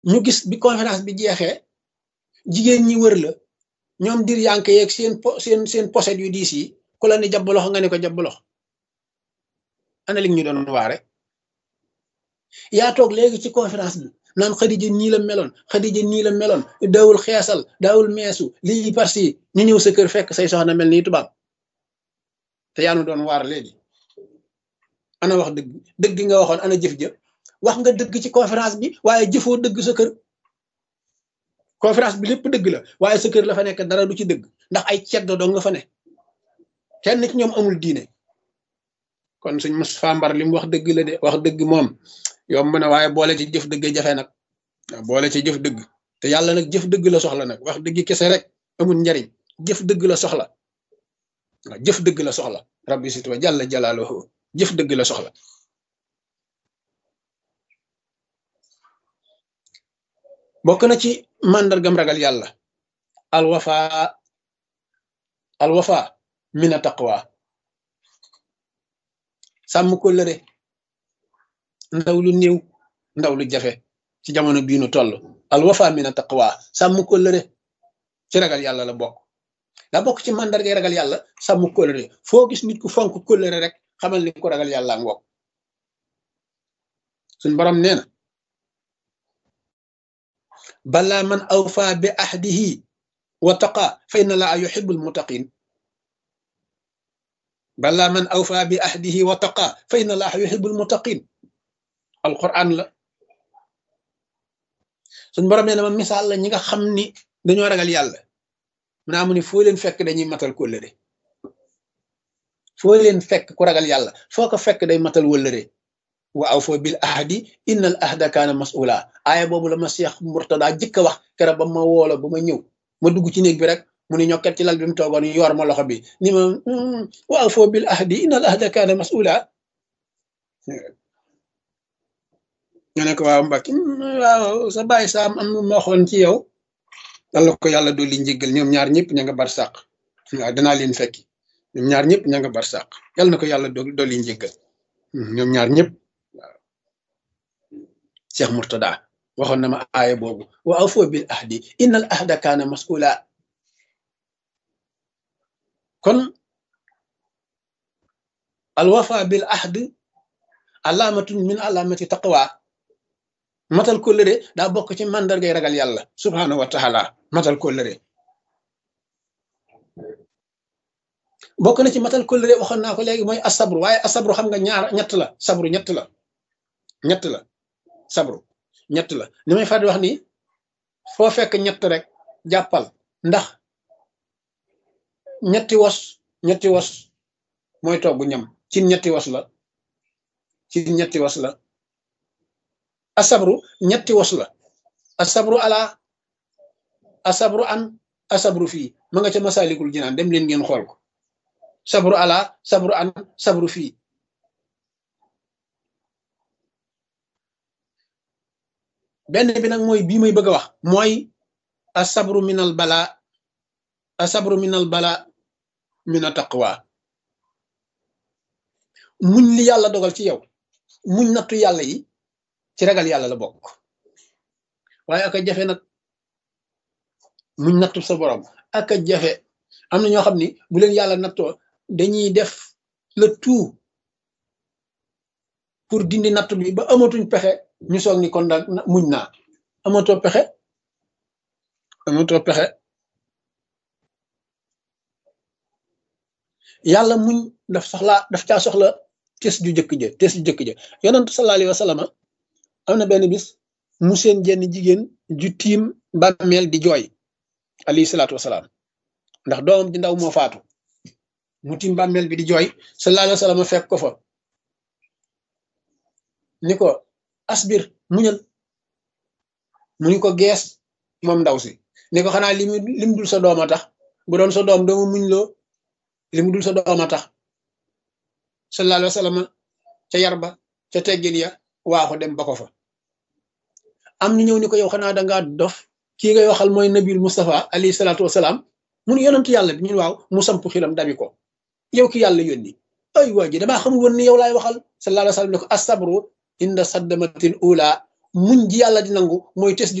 ñu gis bi conférence bi jeexee jigéen ñi wër la ñoom dir yanke yeeg seen po seen seen poset yu diis yi ku la ni jàbb loxo nga ne ko jàbb loxo ana li ñu doon waare yaa toog léegi ci conférence bi naan xadija nii la meloon xadija nii la meloon daawul xeesal daawul meesu lii parce ñu ñëw sa kër fekk say soxna mel nii tubaab te yaa nu doon waar léegi ana wax dëgg dëgg nga waxoon ana jëf jëf wax nga dëgg ci conférence bi waaye jëfoo dëgg sa kër conférence bi lépp dëgg la waaye sa kër la fa nekk dara du ci dëgg ndax ay ceddo doo nga fa ne kenn ci ñoom amul diine kon suñ mos fambar li mu wax dëgg la de wax dëgg moom yomb na waaye boole ci jëf dëgg jafe nag waaw boole ci jëf dëgg te yàlla nag jëf dëgg la soxla nag wax dëgg kese rek amul njariñ jëf dëgg la soxla waaw jëf dëgg la soxla rabbi sitwa jàlla jalaaluhu jëf dëgg la soxla bokk na ci màndargam ragal yàlla alwafa alwafa mina taqwa sàmm kóllëre ndaw lu néew ndaw lu jafe ci jamono bii nu toll alwafa mina taqwa sàmm kóllëre ci ragal yàlla la bokk daa bokk ci màndargay ragal yàlla sàmm kóllëre foo gis nit ku fonk kóllëre rek xamal ni ko ragal yàlla ngoog suñ borom nee na balaa man awfa bi ahdihi wa taqa fa inna laa yuhibbul muttaqin balaa man awfa bi ahdihi wa taqa fa inna laa yuhibbul muttaqin alquran la suñ borom nee na ma misaal la ñi nga xam ni dañoo ragal yàlla mu naa mu ni foo leen fekk dañuy matal kóllëre foo leen fekk ku ragal yàlla foo ko fekk day matal wëllëre wa awfo bil ahdi inna al ahda kaana mas'ula aaya boobu la ma Seex Murtada jëkk a wax kera ba ma woola ba ma ñëw ma dugg ci néeg bi rek mu ni ñokket ci lal bi mu toogoon yor ma loxo bi ni ma wa awfo bil ahdi inna al ahda kaana mas'ula nga ne ko waaw mbak waaw sa bàyyi saam am ma waxoon ci yow dalla ko yàlla dolli njéggal ñoom ñaar ñëpp ña nga bar sàq waaw danaa leen fekki ñoom ñaar ñëpp ña nga bar sàq yàlla na ko yàlla dolli njéggal ñoom ñaar ñëpp waaw Cheikh Murtada waxoon na ma aaya boobu wa awfu bil ahdi inna al ahda kaana mas'ula kon al wafa bil ahd alaamatun min alaamati taqwa matal kóllëre daa bokk ci màndargay ragal yàlla subhaanahu wa taala matal kóllëre bokk na ci matal kóllëre waxoon naa ko léegi mooy asabru waaye asabru xam nga ñaar ñett la sabru ñett la ñett la sabru ñett la ni may fàttali wax ni foo fekk ñett rek jàppal ndax ñetti wos ñetti wos mooy togg ñam ci ñetti wos la ci ñetti wos la asabru ñetti wos la asabru ala asabru an asabru fii ma nga ca masalikul jinaan dem leen ngeen xool ko sabru ala sabru an sabru fii benn bi nag mooy bii may bëgg a wax mooy asabru minal bala asabru minal bala mina taqwa muñ li yàlla dogal ci yow muñ nattu yàlla yi ci ragal yàlla la bokk waaye aka jafe nag muñ nattu sa borom aka jafe am na ñoo xam ni bu leen yàlla nattoo dañuy def le tout pour dindi nattu bi ba amatuñ pexe ñu soog ni kon daal muñ naa amatoo pexe amatoo pexe yàlla muñ daf soxla daf caa soxla tes ju jëkk ja tes ju jëkk ja yonent sallallahu alayhi wa sallam am na benn bis mu seen jenn jigéen ju tiim bàmmeel di jooy alayhi salaatu wasalaam ndax doomam di ndaw moo faatu mu tiim bàmmeel bi di jooy sallallahu alayhi wa sallam fekk ko fa ni ko asbir muñal mu ni ko gees moom ndaw si ni ko xanaa li mu lim dul sa doom a tax bu doon sa doom doomu muñ loo li mu dul sa doom a tax sallallahu alayhi wa sallam ca yar ba ca teggin ya waaxu dem ba ko fa am ñu ñëw ni ko yow xanaa dangaa dof kii ngay waxal mooy nabil Mustafa alayhi salaatu wasalaam mun yonentu yàlla bi ñun waaw mu samp xilam dabi ko yow ki yàlla yónni ay waa ji damaa xamul woon ni yow laay waxal sallallahu alayhi wa sallam ne ko asabru inda saddamatil ula muñ ji yàlla di nangu mooy tes